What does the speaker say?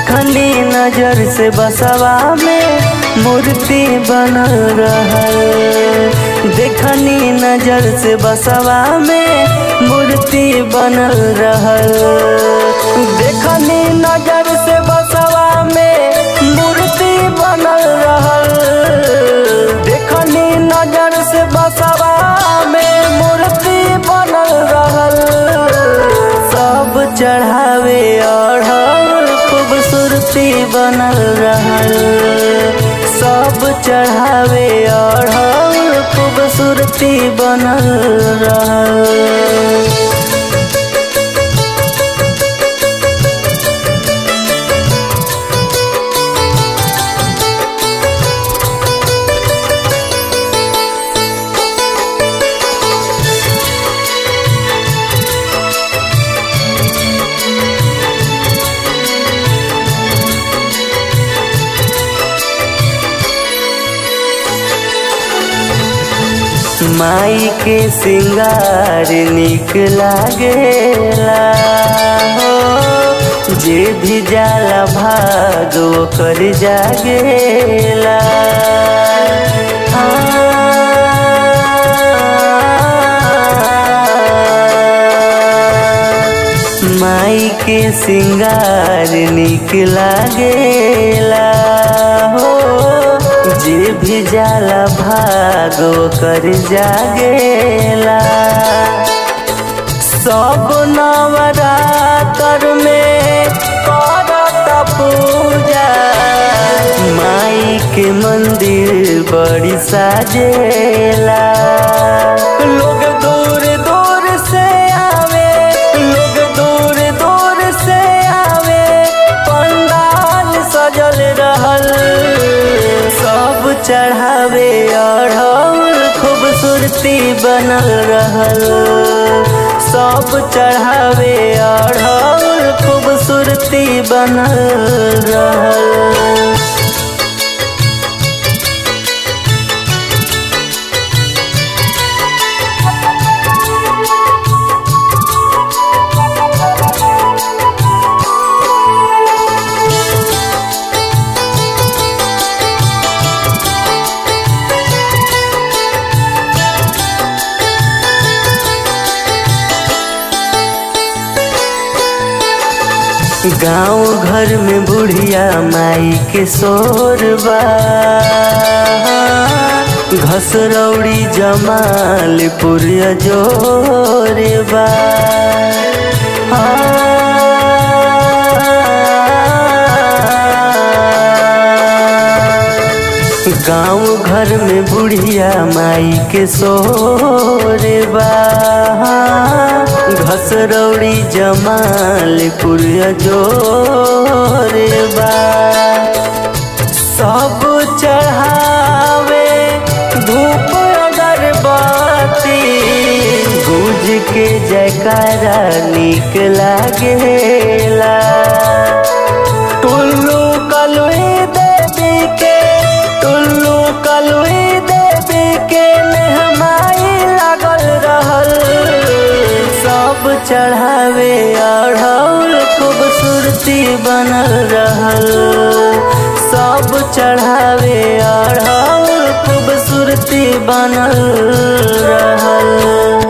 देखनी नजर से बसवा में मूर्ति बनल रहल देखनी नजर से बसवा में मूर्ति बनल रहल देखनी नजर से बसवा में मूर्ति बनल रहल देखनी नजर से बसवा में मूर्ति बनल रहल सब चढ़ावे अढ़ल खूबसूरती बनल रहल सब चढ़ावे अढ़ल खूबसूरती बनल रहल माई के सिंगार निक लागेला हो जे भी जाला भाग ओकर जागेला माई के सिंगार निक लागेला हो जे भी जाला भागो कर जागेला सब नवरातर में करत पूजा माई के मंदिर बड़ी साजेला लोग दूर दूर से आवे लोग दूर दूर से आवे पंडाल सजल रहल सब चढ़ावे अढ़ल खूबसूरती बनल रहल सब चढ़ावे अढ़ल खूबसूरती बनल रहल गाँव घर में बुढ़िया माई के शोरबा घसरौड़ी जमालपुर जोरबा गाँव घर में बुढ़िया माई के शोरबा घसरौड़ी जमालपुर जोरबा सब चढ़ावे धूप अगरबत्ती गुज के जयकारा निक लागेला टुल्लू कलुई देवी के टुल्लू कलुई देवी के मेहमाई लागल रहल सब चढ़ावे अढ़ौल खूबसूरती बनल रहल सब चढ़ावे अढ़ौल खूबसूरती बनल रहल